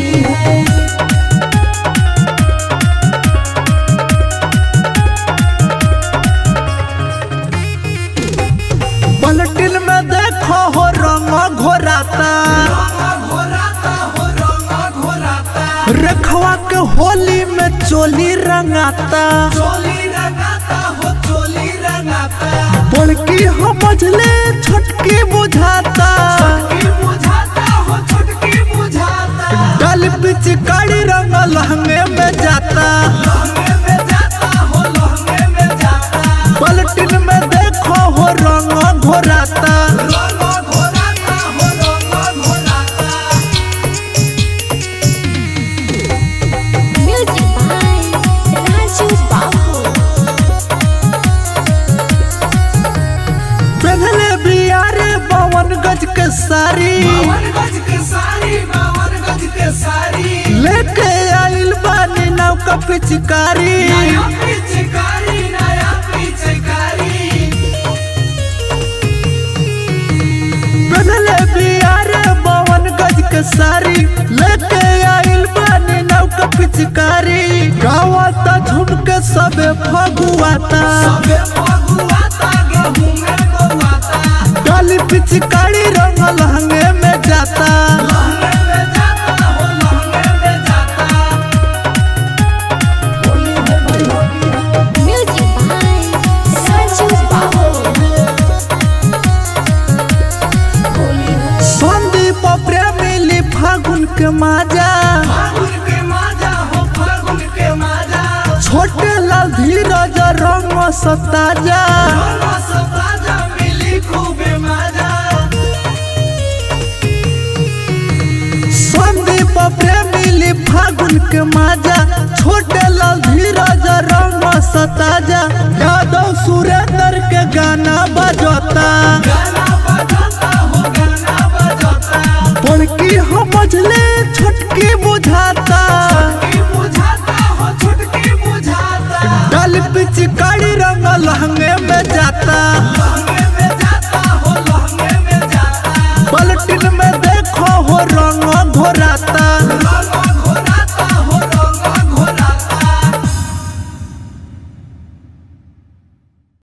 होली है पलटिन में देखो हो रंग घोराता रखवा के होली में चोली रंगाता बड़की समझले छोटकी बुझाता डाल पिचकारी रंग लहंगे में जाता पलटिन में देखो हो रंग घोराता Music by Raju Babu. पहले बियारे बावन गज के साड़ी लेके आइल बानी नाव का पिचकारी पहले बियारे बावन गज के साड़ी लेके आइल बानी नाव का पिचकारी गावाता झुमके सबे फगुआता डाली पिचकारी रंग लहंगे में जाता Music by Raju Babu. Sandeep प्रेमिली फागुन के माजा छोटे लाल धीरज रंग सताजा संदीप प्रेमिली फागुन के माजा छोटे लाल धीरज रंग सताजा यादव सुरेंद्र के गाना बजता गाना बजा